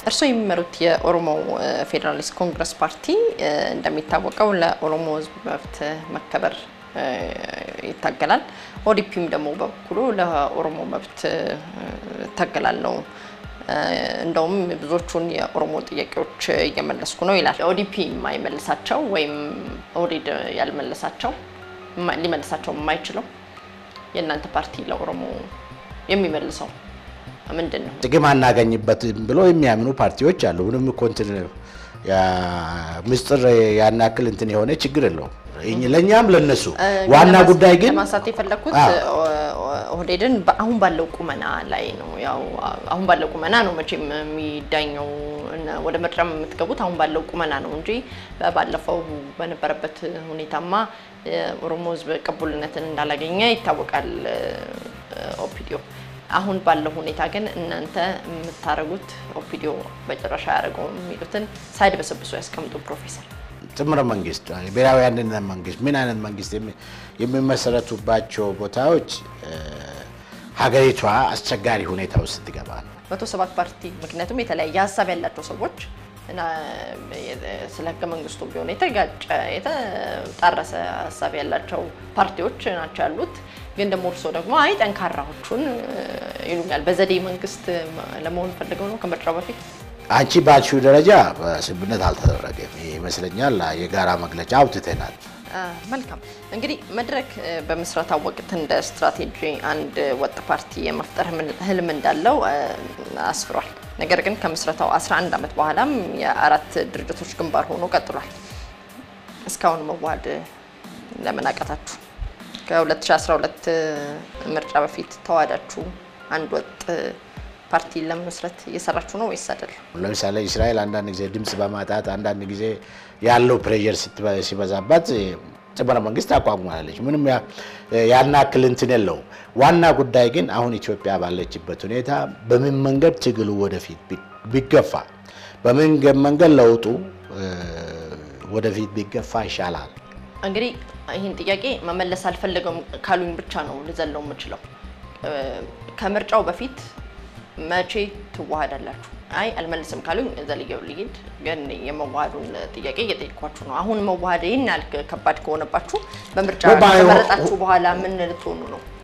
እርስዎ የሚመሩት የኦሮሞ ፌዴራሊስት ኮንግረስ ፓርቲ እንደሚታወቀው ለኦሮሞ ሕዝብ መብት መከበር ይታገላል። ኦዲፒም ደግሞ በበኩሉ ለኦሮሞ መብት እታገላለሁ እንደውም ብዙዎቹን የኦሮሞ ጥያቄዎች እየመለስኩ ነው ይላል። ኦዲፒ የማይመልሳቸው ወይም ኦህዴድ ያልመለሳቸው ሊመልሳቸው የማይችለው የእናንተ ፓርቲ ለኦሮሞ የሚመልሰው ምንድን ነው? ጥቅም አናገኝበትም ብሎ የሚያምኑ ፓርቲዎች አሉ። ምንም እኮ እንትን ምስጢር ያን ያክል እንትን የሆነ ችግር የለውም ለእኛም ለነሱ። ዋና ጉዳይ ግን ለማንሳት የፈለግኩት ኦህዴድን አሁን ባለው ቁመና ላይ ነው። ያው አሁን ባለው ቁመና ነው መቼም የሚዳኘው ወደ ምርጫም የምትገቡት አሁን ባለው ቁመና ነው እንጂ ባለፈው በነበረበት ሁኔታማ የኦሮሞ ሕዝብ ቅቡልነትን እንዳላገኘ ይታወቃል ኦፒዲዮ። አሁን ባለው ሁኔታ ግን እናንተ የምታደርጉት ኦፒዲዮ በጭራሽ አያደርገውም የሚሉትን ሳይድበሰብሱ ያስቀምጡ ፕሮፌሰር። ጥምር መንግስት፣ ብሔራዊ አንድነት መንግስት ምን አይነት መንግስት የሚመሰረቱባቸው ቦታዎች ሀገሪቷ አስቸጋሪ ሁኔታ ውስጥ ትገባ ነው። መቶ ሰባት ፓርቲ ምክንያቱም የተለያየ ሀሳብ ያላቸው ሰዎች እና ስለ ህገ መንግስቱ ቢሆን የተጋጨ የተጣረሰ ሀሳብ ያላቸው ፓርቲዎች ናቸው ያሉት። ግን ደግሞ እርስዎ ደግሞ አይ ጠንካራዎቹን ይሉኛል። በዘዴ መንግስት ለመሆን ፈልገው ነው ከምርጫው በፊት አንቺ ባልሽው ደረጃ ስምምነት አልተደረገም ይመስለኛል። የጋራ መግለጫ አውጥተናል። መልካም እንግዲህ መድረክ በምስረታ ወቅት እንደ ስትራቴጂ አንድ ወጥ ፓርቲ የመፍጠር ህልም እንዳለው አስፍሯል። ነገር ግን ከምስረታው 11 ዓመት በኋላም የአራት ድርጅቶች ግንባር ሆኖ ቀጥሏል። እስካሁን መዋሃድ ለምን አቃታችሁ? ከ2012 ምርጫ በፊት ተዋዳችሁ አንድ ወጥ ፓርቲ ለመመስረት እየሰራችሁ ነው ወይስ አይደለም? ለምሳሌ እስራኤል አንዳንድ ጊዜ ድምፅ በማጣት አንዳንድ ጊዜ ያለው ፕሬዠር ሲበዛባት ጥምር መንግስት አቋቁማለች። ምንም ያን ያክል እንትን የለውም። ዋና ጉዳይ ግን አሁን ኢትዮጵያ ባለችበት ሁኔታ በምን መንገድ ትግሉ ወደፊት ቢገፋ፣ በምን መንገድ ለውጡ ወደፊት ቢገፋ ይሻላል። እንግዲህ ይህን ጥያቄ መመለስ አልፈለገም ካሉኝ ብቻ ነው ልዘለው የምችለው። ከምርጫው በፊት መቼ ትዋሃዳላችሁ? አይ አልመልስም ካሉኝ ዘልየው ልሂድ። ግን የመዋሃዱን ጥያቄ እየጠየኳችሁ ነው። አሁን መዋሃድ ይህን ያህል ከባድ ከሆነባችሁ በምርጫ ከመረጣችሁ በኋላ ምን ልትሆኑ ነው?